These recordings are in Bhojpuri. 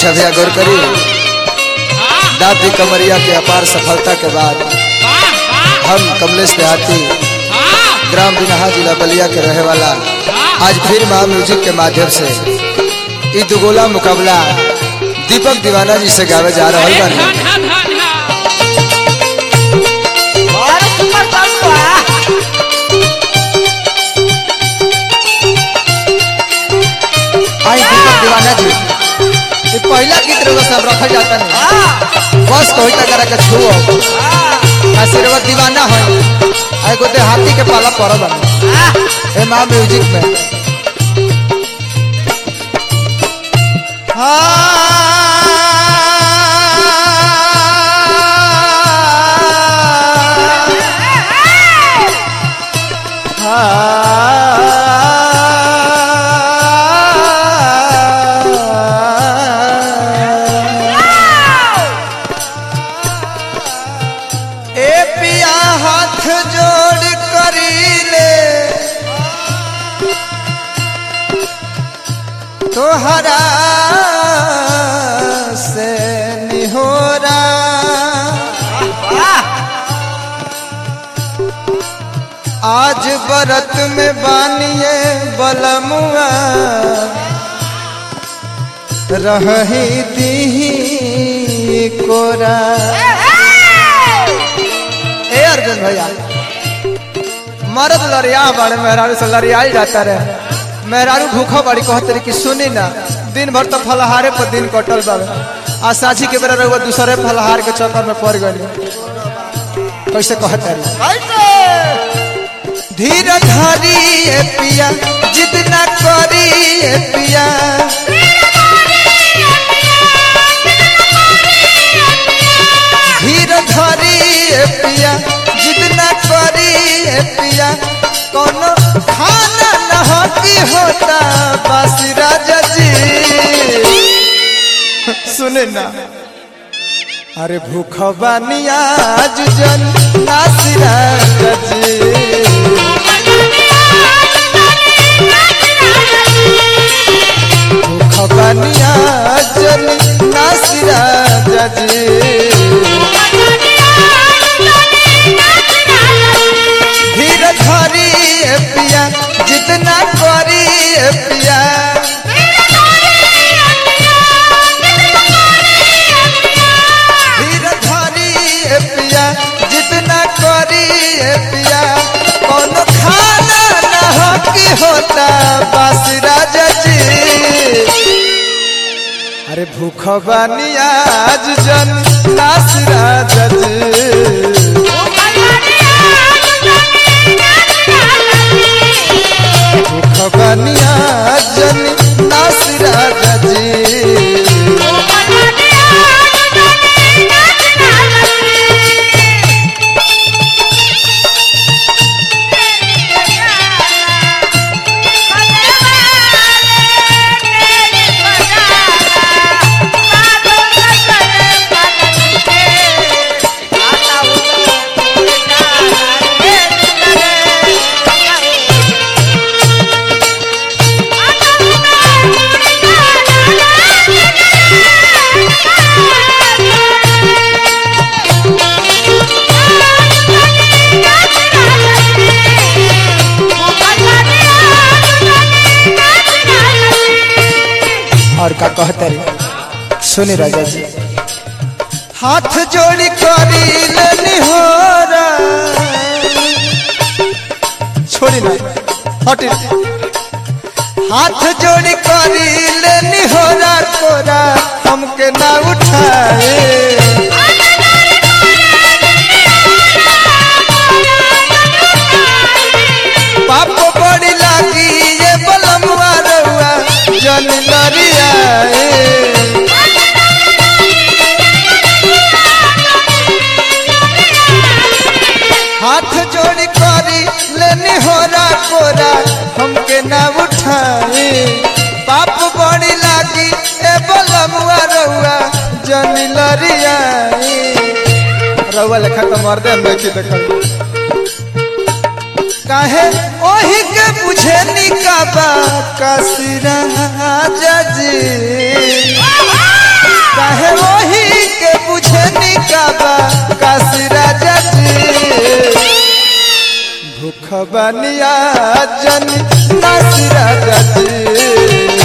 अच्छा भैया गौर करी दादी कमरिया के अपार सफलता के बाद हम कमलेश देहाती ग्राम बिनहा जिला बलिया के रहे वाला आज फिर महा म्यूजिक के माध्यम से ई दुगोला मुकाबला दीपक दीवाना जी से गावे जा रहा बानी और सुपर साउंड बा आई दीपक दीवाना जी ये पहला गीत रउआ सब रखल जाता नहीं हां बस कोई तक करा के छुओ आशीर्वाद दीवाना है आई को हाथी के पाला पड़ बन ए मां म्यूजिक में ए पिया हाथ जोड़ करी ले तोहरा से निहोरा आज बरत में बानिए बलमुआ रही दी कोरा ए अर्जुन भैया मर्द लड़िया बड़े मेहरारू से लड़िया जाता रहे मेहरारू भूखा बड़ी कहते रही कि सुनी ना दिन भर तो फलहारे पर दिन कटल बाबे आ साझी के बेरा रहुआ दूसरे फलहार के चक्कर में पड़ गई कैसे कहते रही धीर धारी ए पिया जिद न करी ए पिया धीर धरी ए पिया जिद न करी ए पिया कोनो खाना नहकी होता बस राजा जी सुने ना अरे भूख बानी आज जन नासिरा जी भूख बानी आज जन नासिरा जी धीर धरी ए पिया जितना करी ए पिया धीर धरी ए पिया जितना करी ए पिया कौन खाना ना की होता बस राजा जी अरे भूख बानी आज जन नास राजा जी खबनिया जन नासिरा जी और का कहते रे सुनी राजा जी हाथ जोड़ी करी लेनी हो छोड़ी ना हटी हाथ जोड़ी करी लेनी हो कोरा हमके ना उठाए पाप बड़ी लागी ये बलमुआ रउआ जन लरिया हाथ जोड़ी करी लेनी हो कोरा हमके ना उठाए पाप बड़ी लागी ए बलमुआ रउआ जन लरिया रउआ लेखा तो मर्दे में की देखल काहे ओही के बुझे निकाबा कसिरा जी काहे वही के बुझे निकाबा काशी राजा जी भूख बनिया जन नासी राजा जी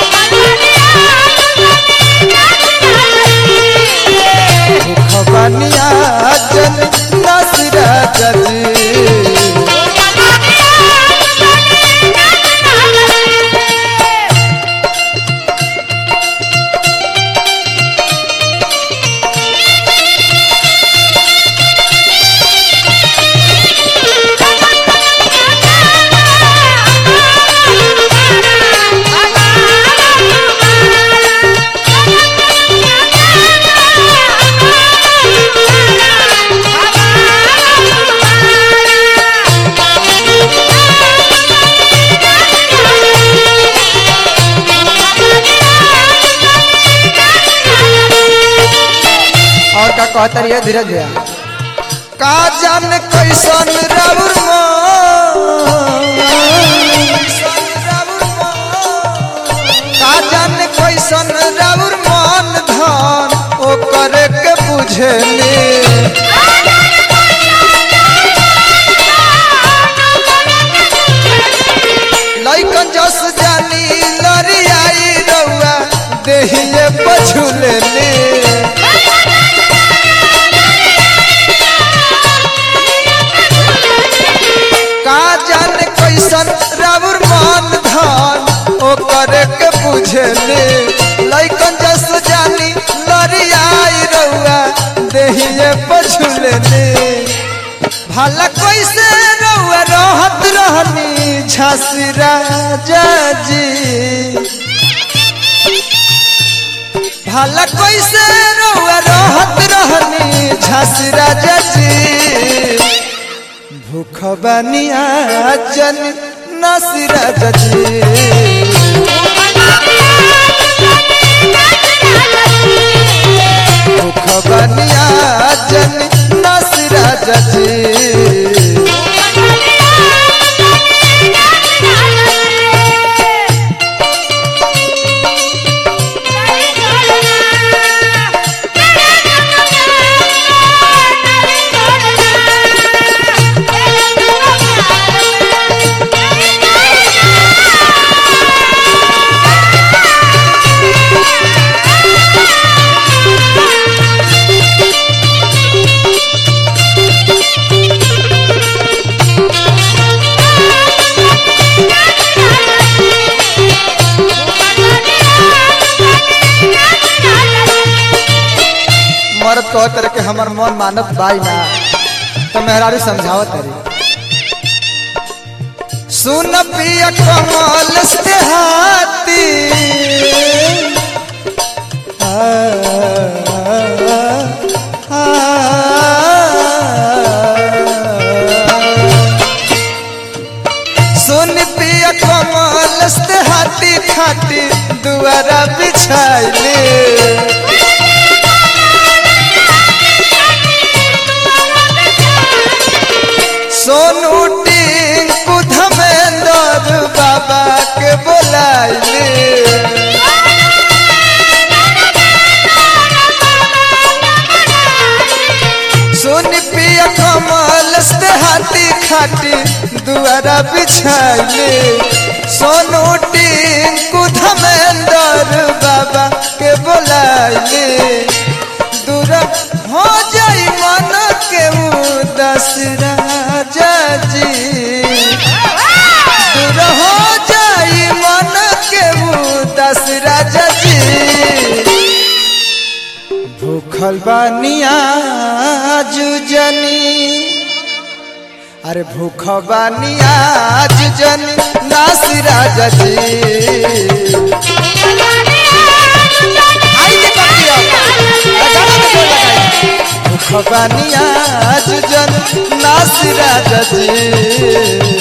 भूख बनिया जन नासी राजा जी और का कहता रहिए धीरज भैया का जान कैसन राउर का जान कैसन राउर मन धन ओ करे के बुझेली लइकन जस जानी लरियाई रउआ देहिए पछुलेली का जाने कैसन राउर मन धन ओ करे के बुझेले लइकन जस जानी लरियाई रउआ देहिए पछुलेले भला कैसे रउआ रहत रहनी झांसी राजा जी भला कैसे रउआ रहत रहनी झांसी राजा जी भूख बनिया जन नसीरा जी भूख बनिया जन नसीरा जी मरद कह तरह के हमर मन मानत बाई ना तो मेहरारू समझावत तरी सुन पिया कमल से हाथी आ, आ, सुन पिया कमल से हाथी खाती दुआरा बिछाइले सोनू टिंकू धमेंद्र बाबा के बोलाइले सोनी पिया कमल से हाथी खाटी दुआरा बिछाइले सोनू टिंकू धमेंद्र बाबा के बोलाइले दूर हो जाई मन के उदास राजा जी दूर हो जाई मन के उदास राजा जी भूखल बानिया जुजनी अरे भूख बानिया जुजनी नासी राजा जी आई के बाकी अब। लगाना तो कोई लगाई। भूख बानिया जुजन नासी राजा जी